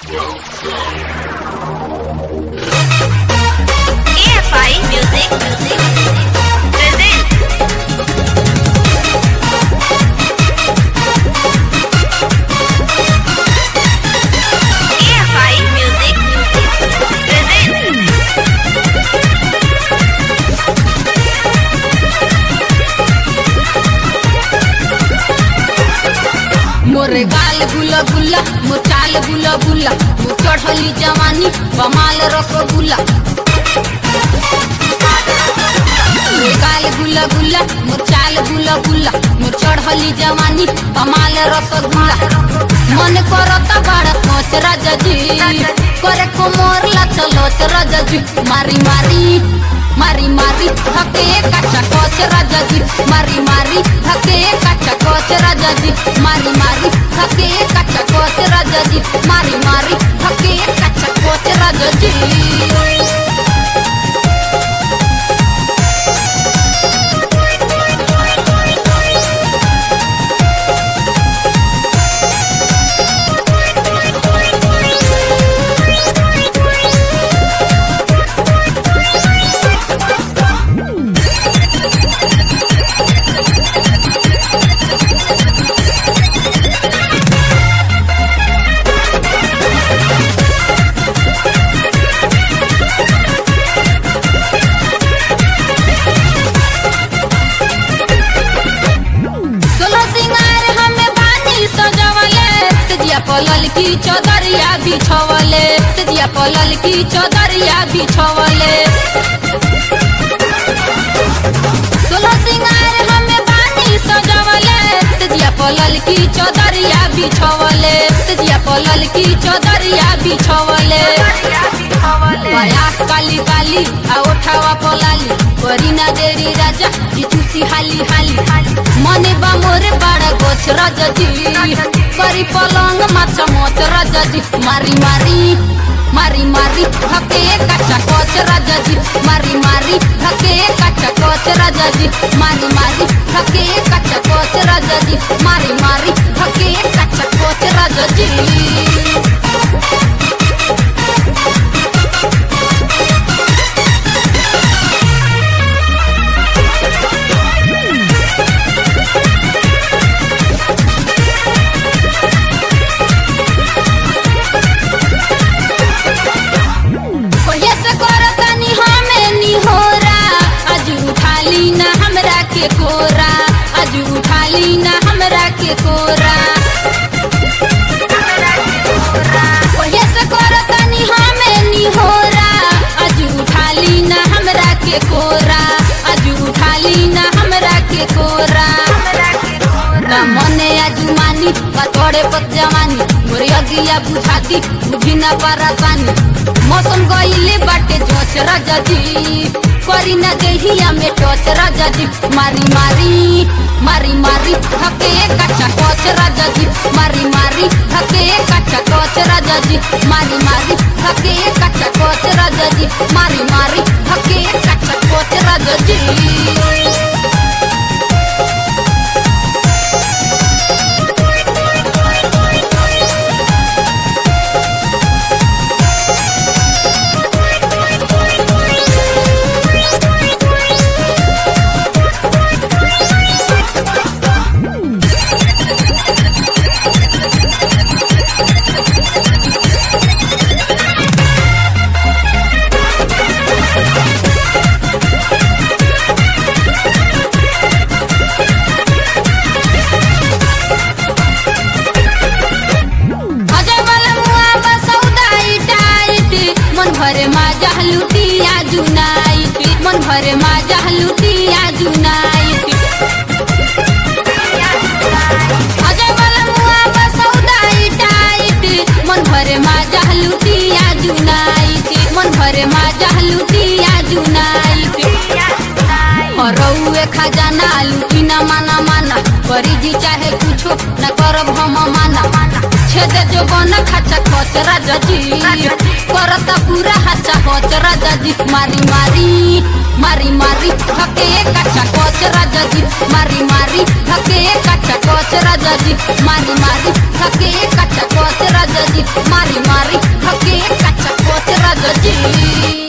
EFI Music Music present EFI Music Music present मोरे गाल गुला गुला मोर चाल गुला गुला मोर चढ़ली जवानी बमाल रसगुल्ला मोरे गाल गुला गुला मोर चाल गुला गुला मोर चढ़ली जवानी बमाल रसगुल्ला मन करता बड़ा सोच राजा जी करे को मोर लच लोच राजा जी मारी मारी मारी मारी धके काचा कोच राजा जी मारी मारी धके काचा कोच राजा जी मारी मारी धके काचा कोच राजा जी मारी मारी धके काचा कोच राजा जी सोलो सिंगार हमें बानी सजवले तजिया पलल की चौदरिया बिछवले तजिया पलल की चौदरिया बिछवले सोलो सिंगार हमें बानी सजवले तजिया पलल की चौदरिया बिछवले तजिया पलल की चौदरिया बिछवले प्रयास काली काली आ ओठावा पलाली करी ना देरी राजा जी चूसी हाली हाली मने बा मोरे बड़ा गोछ राजा जी करी पलंग माछा मोच राजा जी मारी मारी मारी मारी धके काचा कोच राजा जी मारी मारी धके काचा कोच राजा जी मारी मारी धके काचा कोच राजा जी मारी मारी धके काचा कोच राजा जी कोये से करतनी हमें निहोरा आज उठाली ना हमरा के कोरा आज उठाली ना हमरा के कोरा कोये से करतनी हमें निहोरा आज उठाली ना हमरा के कोरा आज उठाली ना हमरा के कोरा ना मने आजुमानी का तोड़े पत जवानी मोरे अगिया बुझाती बुझी ना परेशानी मौसम गईले बाटे जोच राजा जी करी ना देहिया में टोच राजा जी मारी मारी मारी मारी धके काचा कोच राजा जी मारी मारी धके काचा कोच राजा जी मारी मारी धके काचा कोच राजा जी मारी मारी धके काचा कोच राजा जी दे जो बन खाचा खच राजा जी करता पूरा हाचा खच राजा जी मारी मारी मारी मारी धके काचा खच राजा जी मारी मारी धके काचा खच राजा जी मारी मारी धके काचा खच राजा जी मारी मारी धके काचा खच राजा जी